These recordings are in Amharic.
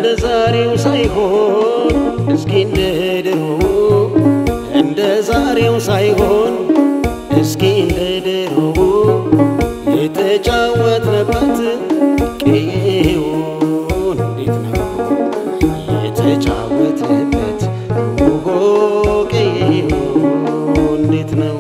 ዛሬው ሳይሆን እስኪ እንደ ድሮ እንደ ዛሬው ሳይሆን እስኪ እንደ ድሮ የተጫወትንበት ቀዬውን እንዴት ነው የተጫወትንበት ኦሆ ቀዬው እንዴት ነው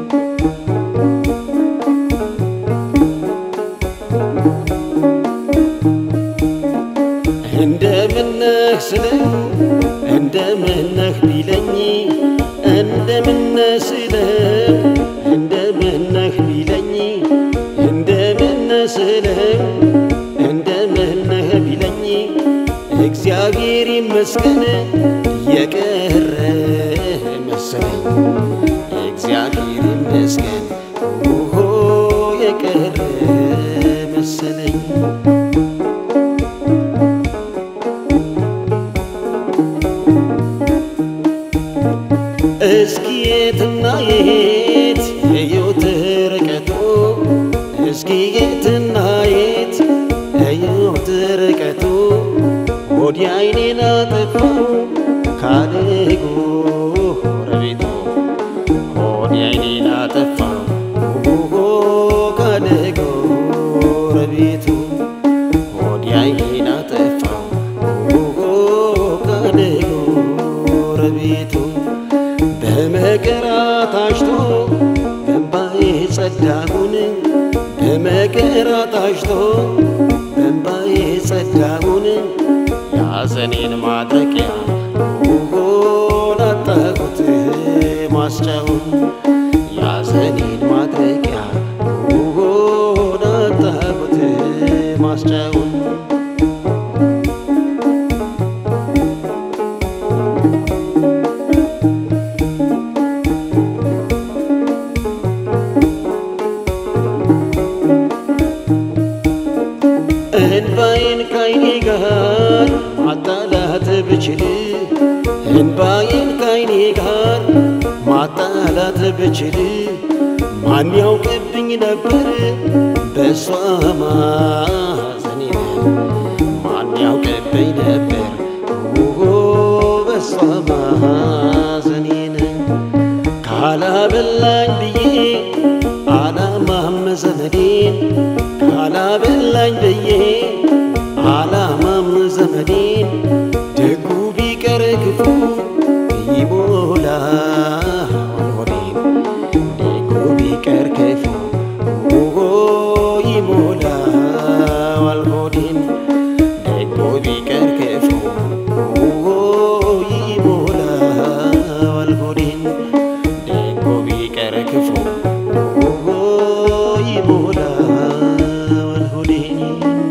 እንደምነህ ስለው እንደምነህ ቢለኝ እንደምነህ ስለው እንደምነህ ቢለኝ እንደምነህ ስለው እንደምነህ ቢለኝ እግዚአብሔር ይመስገን የቀረ መሰለኝ እግዚአብሔር ይመስገን ኦሆ የቀረ መሰለኝ እስኪ የትና የት የዮት ርቀቱ እስኪ የትና የት የዮት ርቀቱ ወዲያ አይኔን አጠፋው ካደጎ ረቤቱ ወዲያ አይኔን አጠፋው ኦሆ ካደጎ ረቤቱ ወዲያ አይኔን አጠፋው ኦሆ ካደጎ ረቤቱ በመከራ ታሽቶ በእንባዬ ጸዳሁን በመከራ ታሽቶ በእንባዬ ጸዳሁን ያዘኔን ማድረቂያ ሆን አጣሁት ማስጫውን ያዘኔን ማድረቂያ ሆን አጣሁት ማስጫውን እንባዬን ካይኔ ጋር ማጣላት ብችል እንባዬን ካይኔ ጋር ማጣላት ብችል ማን ያውቅብኝ ነበር በእሷ ማዘኔን ማን ያውቅብኝ ነበር ኦሆ በእሷ ማዘኔን ካላበላኝ ብዬ አላማም ዘመዴን ካላበላኝ ብዬ አላማም ዘመዴን ደጉ ቢቀር ክፉ ይሞላል ሆዴን ደጉ ቢቀር ክፉ ኦሆ ይሞላል ሆዴን ደጉ ቢቀር ክፉ ኦሆ ይሞላል ሆዴን ደጉ ቢቀር ክፉ ኦሆ ይሞላል ሆዴን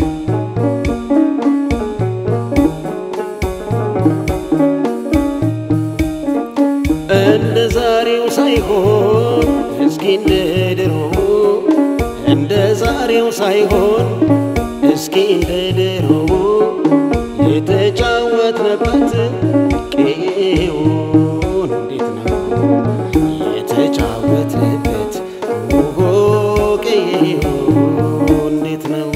እንደ ዛሬው ሳይሆን እስኪ እንደ ድሮ እንደ ዛሬው ሳይሆን እስኪ እንደ ድሮ የተጫወትንበት ቀዬውን እንዴት ነው የተጫወትንበት ኦሆ ቀዬው እንዴት ነው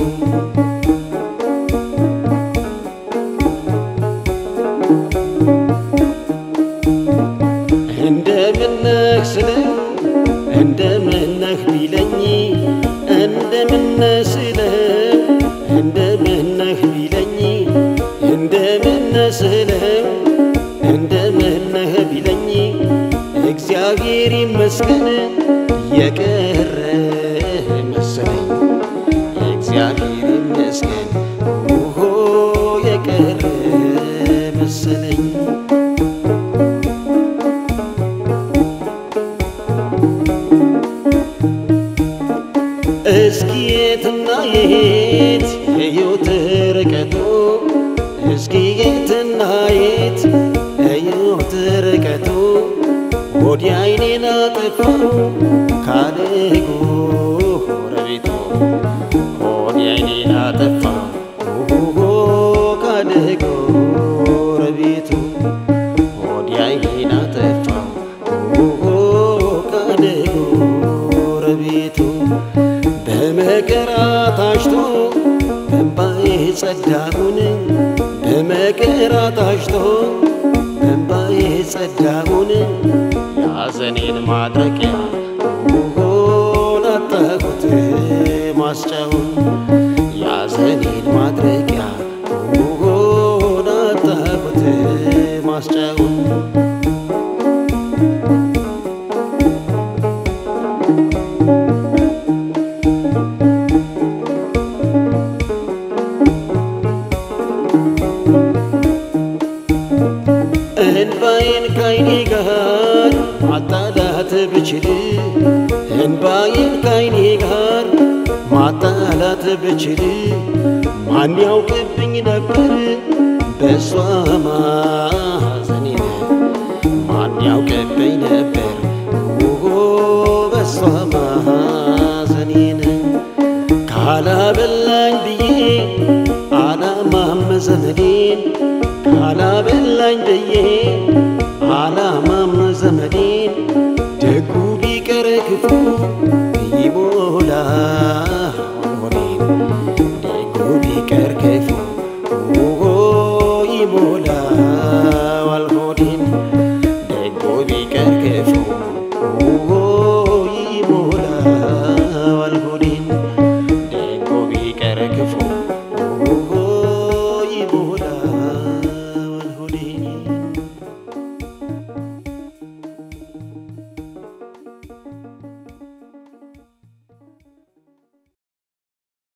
እንደምነህ ስለው እንደምነህ ቢለኝ እንደምነህ ስለው እንደምነህ ቢለኝ እንደምነህ ስለው እንደምነህ ቢለኝ እግዚአብሔር ይመስገን የቀረ መሰለኝ እግዚአብሔር ይመስገን ኦሆ የቀረ መሰለኝ እስኪ የትና የት የዮት ርቀቱ እስኪ የትና የት የዮት ርቀቱ ወዲያ አይኔን አጠፋው ካደጎ ረቤቱ ወዲያ አይኔን አጠፋው ኦሆ ካደጎ ረቤቱ ወዲያ አይኔን አጠፋው ኦሆ ካደጎ ረቤቱ በመከራ ታሽቶ በእንባዬ ጸዳሁን በመከራ ታሽቶ እንባዬ ጸዳውን ያዘኔን ማድረቂያ ሆን አጣሁት ማስጫውን ያዘኔን ማድረቂያ ሆን አጣሁት ማስጫውን እንባዬን ካይኔ ጋር ማጣላት ብችል እንባዬን ካይኔ ጋር ማጣላት ብችል ማን ያውቅብኝ ነበር በሷ ማዘኔን ማን ያውቅብኝ ነበር ኦሆ በሷ ማዘኔን ካላበላኝ ብዬ አላማም ዘመዴን ካላበላኝ ብዬ አላማም ዘመዴን ደጉ ቢቀር ክፉ ይሞላ ሆዴን